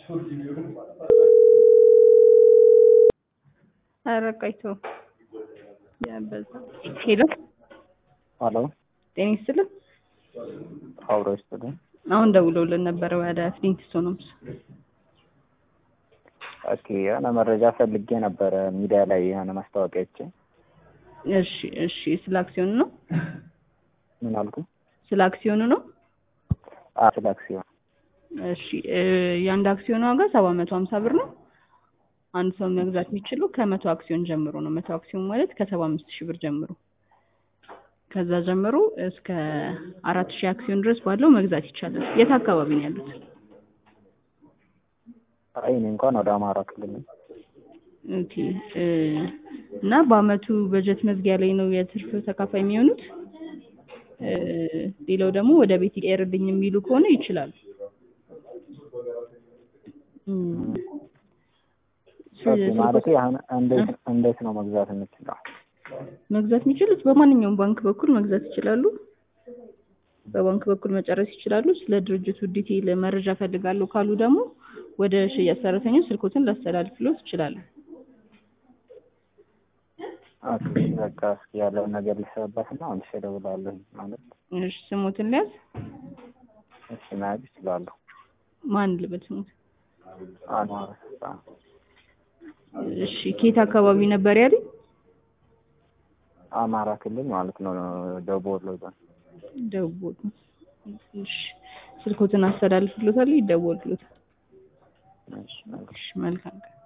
ኧረ ቆይቶ ያበዛ ሄሎ ሄሎ ጤና ይስጥልን። አብሮ ይስጥልኝ። አሁን ደውለውልን ነበረ ወደ ፍሊንትስቶንስ። ኦኬ የሆነ መረጃ ፈልጌ ነበረ ሚዲያ ላይ የሆነ ማስታወቂያ አይቼ። እሺ እሺ፣ ስለ አክሲዮኑ ነው ምን አልኩ? ስለ አክሲዮኑ ነው። አ ስለ አክሲዮን እሺ እ የአንድ አክሲዮን ዋጋ ሰባት መቶ ሀምሳ ብር ነው። አንድ ሰው መግዛት የሚችሉ ከመቶ አክሲዮን ጀምሮ ነው። መቶ አክሲዮን ማለት ከሰባ አምስት ሺህ ብር ጀምሮ ከዛ ጀምሮ እስከ አራት ሺህ አክሲዮን ድረስ ባለው መግዛት ይቻላል። የት አካባቢ ነው ያሉት? አይ እኔ እንኳን ወደ አማራ ክልል ነኝ። ኦኬ እ እና በአመቱ በጀት መዝጊያ ላይ ነው የትርፍ ተካፋይ የሚሆኑት። እ ሌላው ደግሞ ወደ ቤት ይቀየርልኝ የሚሉ ከሆነ ይችላሉ። እም፣ ኦኬ ማለት አሁን እንዴት እንዴት ነው መግዛት የምችለው? መግዛት የሚችሉት በማንኛውም ባንክ በኩል መግዛት ይችላሉ። በባንክ በኩል መጨረስ ይችላሉ። ስለ ድርጅቱ ዲቴይል መረጃ ፈልጋለሁ ካሉ ደግሞ ወደ ሽያጭ ሰራተኞች ስልኮትን ላስተላልፍሎት ይችላሉ። ኦኬ በቃ እስኪ ያለውን ነገር ሊሰበበት እና አሁን እደውላለሁ ማለት እሺ፣ ስሞትን ሊያዝ እሺ መያዝ ይችላለሁ። ማን ልበል ስሞት? አንዋር ተስፋ እሺ፣ ኬት አካባቢ ነበር ያለኝ? አማራ ክልል ማለት ነው ደቡብ ወሎ ዞን። ደውል። እሺ፣ ስልኮትን አስተላልፍሎታል፣ ይደወልሎታል። እሺ መልካም እሺ፣ መልካም ቀን